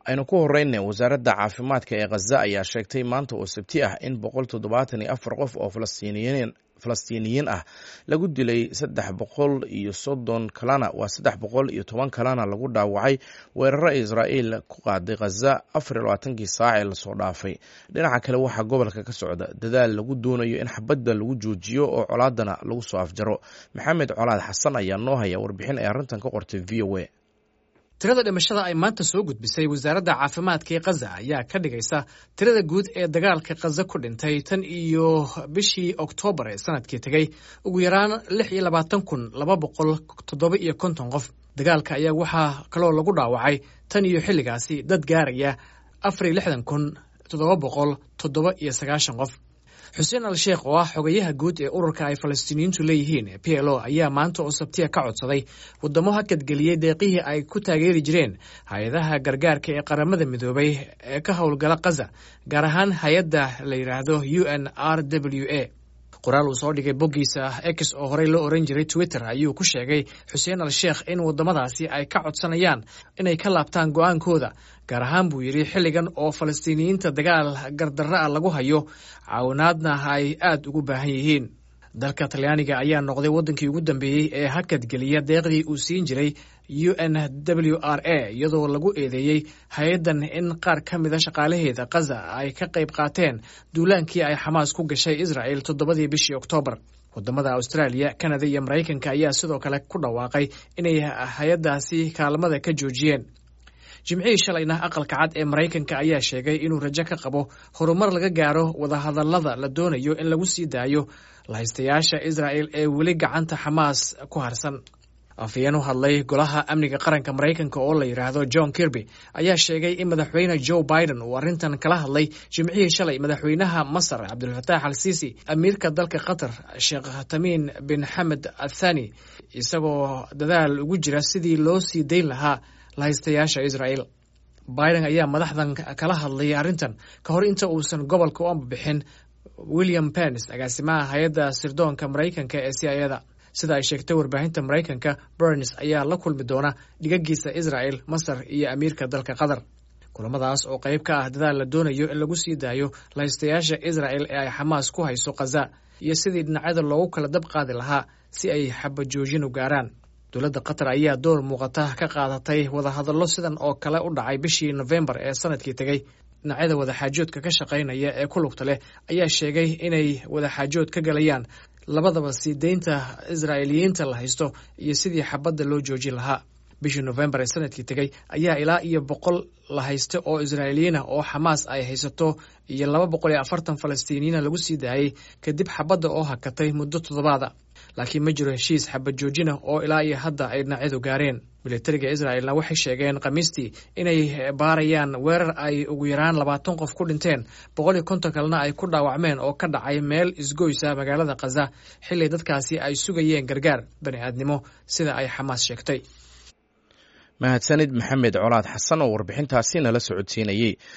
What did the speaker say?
aynu ku horeyna wasaaradda caafimaadka ee khaza ayaa sheegtay maanta oo sabti ah in boqol toddobaatan iyo afar qof oo falastiiniyiin falastiiniyiin ah lagu dilay saddex boqol iyo soddon kalena waa saddex boqol iyo toban kalena lagu dhaawacay weeraro israa'iil ku qaaday khaza afar iyo labaatankii saac ee lasoo dhaafay dhinaca kale waxaa gobolka ka socda dadaal lagu doonayo in xabadda lagu joojiyo oo colaadana lagu soo afjaro maxamed colaad xasan ayaa noo haya warbixin ay arrintan ka qortay v o a tirada dhimashada ay maanta soo gudbisay wasaaradda caafimaadka ee khaza ayaa ka dhigaysa tirada guud ee dagaalka khaza ku dhintay tan iyo bishii oktoobar ee sanadkii tegey ugu yaraan lix iyo labaatan kun laba boqol toddoba iyo konton qof dagaalka ayaa waxaa kaloo lagu dhaawacay tan iyo xilligaasi dad gaaraya afar iyo lixdan kun toddoba boqol toddoba iyo sagaashan qof xuseen al sheekh oo ah xogayaha guud ee ururka ay falastiiniyiintu leeyihiin p l o ayaa maanta oo sabtiya ka codsaday waddamo hakadgeliyey deeqihii ay ku taageeri jireen hay-adaha gargaarka ee qaramada midoobay ee ka howlgala khaza gaar ahaan hay-adda la yidhaahdo u n r w a qoraal uu soo dhigay boggiisa ex oo horey loo oran jiray twitter ayuu ku sheegay xuseen al sheekh in waddamadaasi ay ka codsanayaan inay ka laabtaan go'aankooda gaar ahaan buu yidhi xilligan oo falastiiniyiinta dagaal gardarra a lagu hayo caawinaadna ay aad ugu baahan yihiin dalka talyaaniga ayaa noqday waddankii ugu dambeeyey ee hakadgeliya deeqdii uu siin jiray u n w r a iyadoo lagu eedeeyey hay-addan in qaar ka mida shaqaalaheeda khaza ay ka qayb qaateen duulaankii ay xamaas ku gashay israel toddobadii bishii oktoobar waddamada austraaliya kanada iyo maraykanka ayaa sidoo kale ku dhawaaqay inay hay-addaasi kaalmada ka joojiyeen jimcihii shalayna aqalka cad ee maraykanka ayaa sheegay inuu rajo ka qabo horumar laga gaaro wadahadallada la doonayo in lagu sii daayo lahaystayaasha israa'el ee weli gacanta xamaas ku harsan afhayeen u hadlay golaha amniga qaranka maraykanka oo la yidhaahdo john kirby ayaa sheegay in madaxweyne joe biden uu arrintan kala hadlay jimcihii shalay madaxweynaha masar cabdulfataax al siisi amiirka dalka qatar sheekh tamiin bin xamed athani isagoo dadaal ugu jira sidii loo sii dayn lahaa lahaystayaasha israel biden ayaa madaxdan kala hadlay arrintan ka hor inta uusan gobolka u ambabixin william pens agaasimaha hay-adda sirdoonka maraykanka ee c i da sida ay sheegtay warbaahinta maraykanka berns ayaa la kulmi doona dhigagiisa israel masar iyo amiirka dalka qatar kulamadaas oo qayb ka ah dadaal la doonayo in lagu sii daayo lahaystayaasha israel ee ay xamaas ku hayso khaza iyo sidii dhinacyada loogu kala dab qaadi lahaa si ay xabajoojin u gaaraan dowladda qatar ayaa door muuqata ka qaadatay wadahadallo sidan oo kale u dhacay bishii nofembar ee sanadkii tegey dhinacyada wadaxaajoodka ka shaqaynaya ee ku lugta leh ayaa sheegay inay wadaxaajood ka galayaan labadaba sii deynta israa'iiliyiinta la haysto iyo sidii xabadda loo joojin lahaa bishii nofembar ee sanadkii tegey ayaa ilaa iyo boqol la haysta oo israa'iiliyiina oo xamaas ay haysato iyo laba boqol iyo afartan falastiiniyiina lagu sii daayey kadib xabadda oo hakatay muddo toddobaada laakiin ma jiro heshiis xabad joojina oo ilaa iyo hadda ay dhinacyadu gaareen militariga israelna waxay sheegeen khamiistii inay baarayaan weerar ay ugu yaraan labaatan qof ku dhinteen boqol iyo konton kalena ay ku dhaawacmeen oo ka dhacay meel isgoysa magaalada khaza xilli dadkaasi ay sugayeen gargaar bani aadnimo sida ay xamaas sheegtay mahadsanid maxamed colaad xasan oo warbixintaasi nala socodsiinayey